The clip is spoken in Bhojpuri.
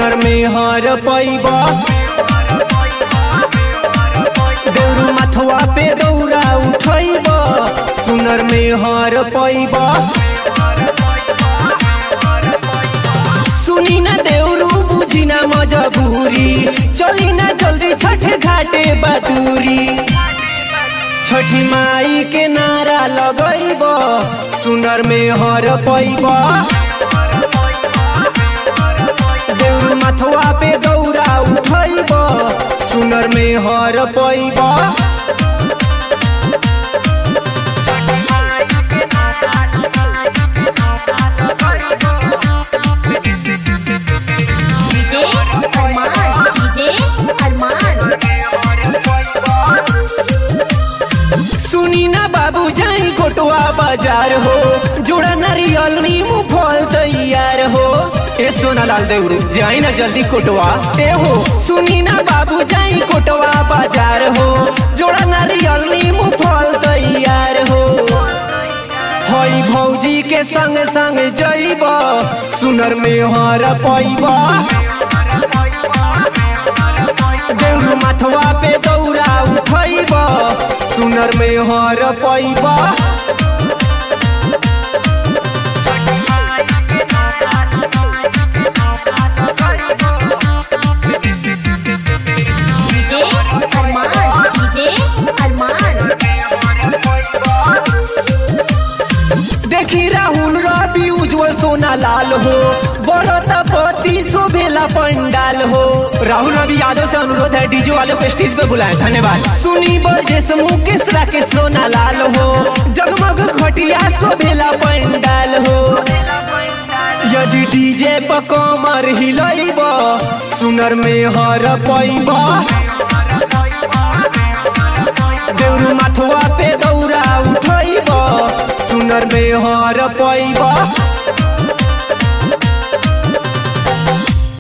सुनर में हर पैब देउरू माथवा पे दौरा उठैब सुनर में हर पैब सुनी ना देउरू बुझी ना मजबूरी चली ना जल्दी छठ घाटे बदूरी छठी माई के नारा लगैब सुनर में हर पैब देउरू माथवा पे दौरा उठैब सुनर में हर पैब डीजे अरमान डीजे अरमान सुनी ना बाबू जाई कोटवा बाजार हो जोड़ा नारियल नीमू फल तैयार हो ए सोना लाल देउरू जाई ना जल्दी कोटवा ए हो सुनी ना बाबू जाई कोटवा बाजार हो जोड़ा नारियल नीमू फल तैयार हो हई भौजी के संग संग जइब सुनर में हर पैब देउरू माथवा पे दौरा उठैब सुनर में हर पैब डीजे अरमान डीजे अरमान देखी राहुल रवि उज्जवल सोना लाल हो बड़ता पति शोभेला पंडाल हो राहुल रवि यादव से अनुरोध है डीजे वालों को स्टेज पे बुलाएं धन्यवाद सुनी बरजेश मुकेश राकेश सोना लाल हो जगमग खटिया शोभेला पंडाल हो यदि डीजे पर कमर हिलैब सुनर में हर पैब देउरू माथवा पे दौरा उठैब सुनर में हर पैब